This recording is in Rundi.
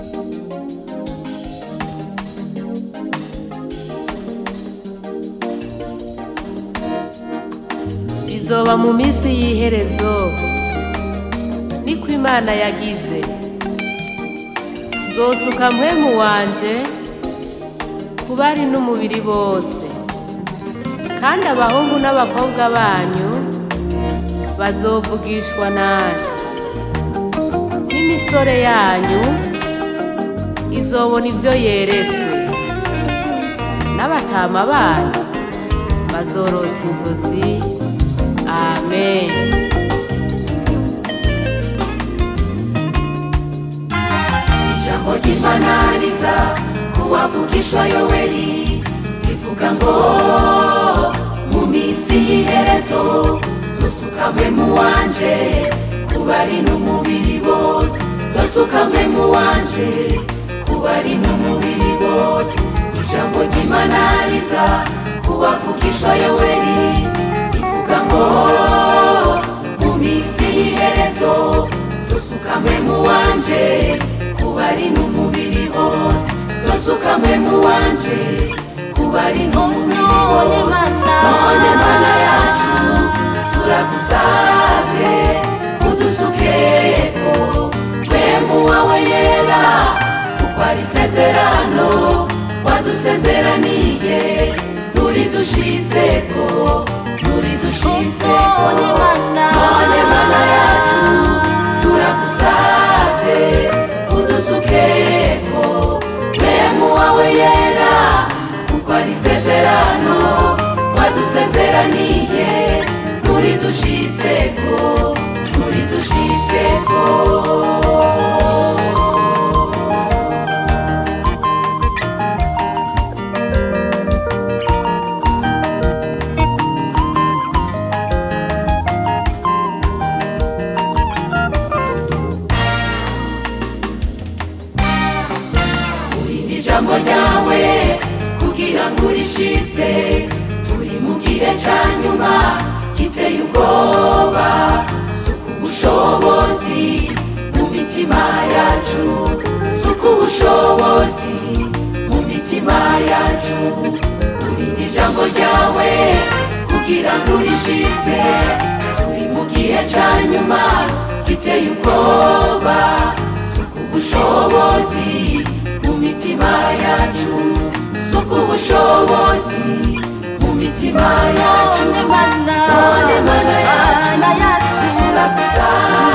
bizoba mu minsi y'iherezo niko imana yagize nzosuka mpwemu wanje ku bari n'umubiri bose kandi abahungu n'abakobwa banyu bazovugishwa naje n'imisore yanyu izobona ivyo yeretswe n'abatama banyu bazorota inzozi amen ijambo ry'imana riza kuwavugishwa yoweri rivuga ngo mu minsi y'iherezo zosukamwe mu wanje kuba ari n'umubiri bose zosukamwe mu wanje kuba ari n'umubiri bose ijambo ry'imana riza kuwavugishwa yoweri rivuga ngo mu minsi y'iherezo zosukamwe mu wanje kuba ari n'umubiri bose zosukamwe mu wanje kuba ari n'umubiri none bose mana none mana yacu turagusavye udusukeko mwemu wawe yera kuko ari isezerano wadusezeraniye nturidushitseko nturidushitseko None mana. none mana yacu turagusavye udusukeko mwemu wawe yera kuko ari isezerano wadusezeraniye nturidushitseko nturidushitseko urinde ijambo ryawe kugira ngo urishitse turi mu gihe ca nyuma giteye ubwoba suku ubushobozi mu mitima yacu suku ubushobozi mu mitima yacu urinde ijambo ryawe kugira ngo urishitse turi mu gihe ca nyuma giteye ubwoba suku ubushobozi mu mitima yacu suku ubushobozi mu mitima yacu none mana none mana yacu mana yacu turagusaba